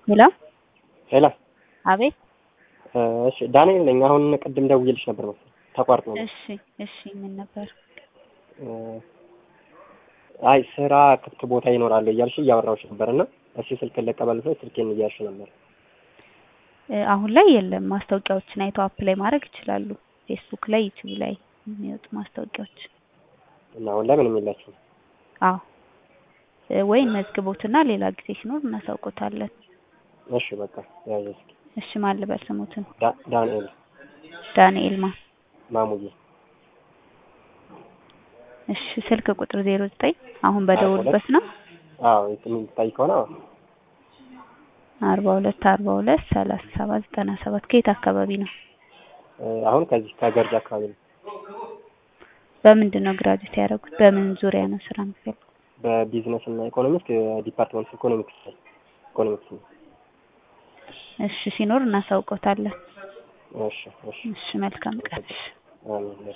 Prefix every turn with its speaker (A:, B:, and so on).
A: ሄሎ
B: ሄሎ
A: አቤት
B: እሺ ዳንኤል ነኝ። አሁን ቅድም ደውዬልሽ ነበር መሰለኝ ተቋርጦ ነው።
A: እሺ እሺ ምን ነበር
B: አይ ስራ ክፍት ቦታ ይኖራል እያልሽ እያወራሁሽ ነበር እና እሺ ስልክን ልቀበል ብለሽ ስልኬን እያልሽ ነበር።
A: እ አሁን ላይ የለም። ማስታወቂያዎችን አይተው አፕላይ ማድረግ ይችላሉ። ፌስቡክ ላይ፣ ዩቲዩብ ላይ የሚወጡ ማስታወቂያዎች።
B: እና አሁን ላይ ምንም የላችሁም?
A: አዎ እ ወይ መዝግቦትና ሌላ ጊዜ ሲኖር እናሳውቆታለን።
B: እሺ በቃ ያዥ እስኪ።
A: እሺ ማን ልበል ስሙትን?
B: ዳ- ዳንኤል
A: ዳንኤል ማ
B: ማሙዬ
A: እሺ ስልክ ቁጥር ዜሮ ዘጠኝ አሁን በደውልበት ነው
B: አዎ የምትታይ ከሆነ አዎ
A: አርባ ሁለት አርባ ሁለት ሰላሳ ሰባት ዘጠና ሰባት ከየት አካባቢ ነው?
B: እ አሁን ከዚህ ከገርጂ አካባቢ ነው።
A: በምንድን ነው ግራጁዌት ያደረጉት? በምን ዙሪያ ነው ስራ የሚፈልጉት?
B: በቢዝነስ እና ኢኮኖሚክስ ዲፓርትመንት ኢኮኖሚክስ ላይ ኢኮኖሚክስ ነው።
A: እሺ ሲኖር እናሳውቆታለን።
B: እሺ እሺ
A: እሺ መልካም ቀን። እሺ
B: አሜን።